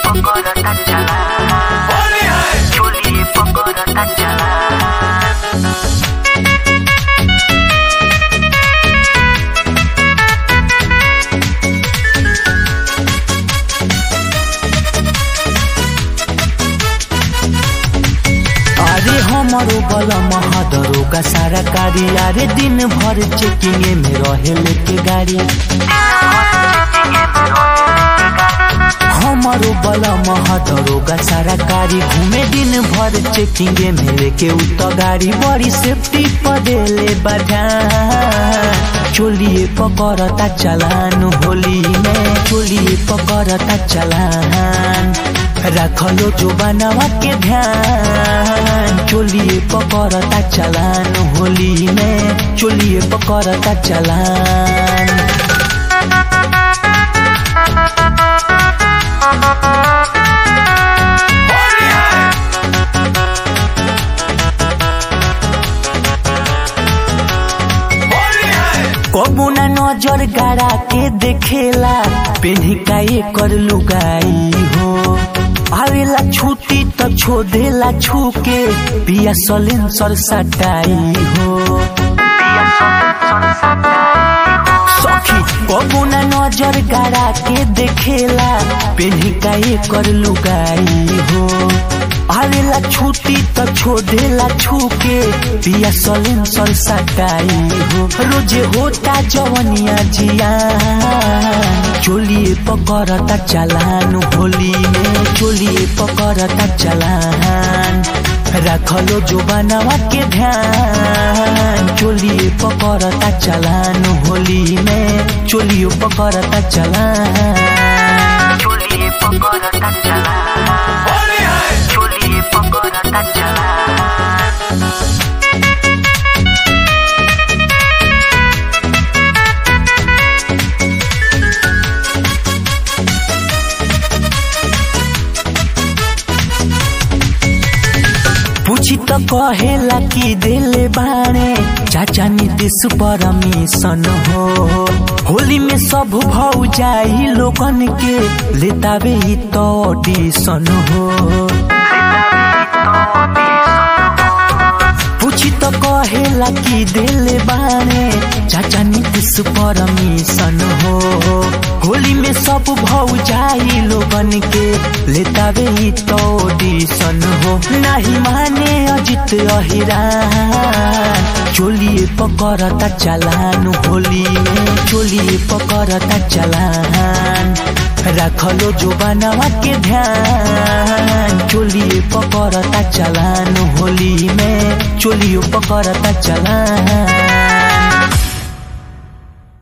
पकड़ता चला चोली पकड़ता चला अरे हमारो बला महादरो का सारा कारी अरे दिन भर चेकिंग में रहे लेके गाड़ी हमारो बला महादरो का सारा कारी घूमे दिन भर चेकिंग में लेके उत गाड़ी बड़ी सेफ्टी पदेले बढ़ा चोलिए पकड़ता चलान होली में चोलिए पकड़ता चलान रखलो जो बनावा के ध्यान चोलिए पकड़ता चलान होली में चोलिए पकड़ता चलान कबू ना नजर गाड़ा के देखेला पेन्ही का एकर लुगाई हो आवेला छुट्टी त छो देला छू के पिया सलेंसर सटाई हो सखी कबू ना नजर गाड़ा के देखेला पेन्ही का एकर लुगाई हो आवेला छुट्टी त छो देला छू के पिया सलेंसर सटाई हो रोजे होता जवनिया जिया चोलिए पकड़ता चलान होली में चोलिए पकड़ता चलान रखलो जो बनावा के ध्यान चोलिए पकड़ता चलान होली में चोलियो पकड़ता चलान चोली पकड़ता चला चोली पकड़ता चला पूछी तो कहेला कि दिले बाणे चाचा नीतीश परमिशन हो होली में सब भौ जाई लोगन के लेतावे ही तो ऑडिशन हो पूछी तो कहेला कि दिले बाणे चाचा नीतीश परमिशन हो होली में सब भौ जाई लोगन के लेतावे ही तो ऑडिशन हो नहीं माने अजित अहिरान चोलिए पकड़ता चलान होली में चोलिए पकड़ता चलान रखलो जो बनावा के ध्यान चोलिए पकड़ता चलान होली में चोलियो पकड़ता चलान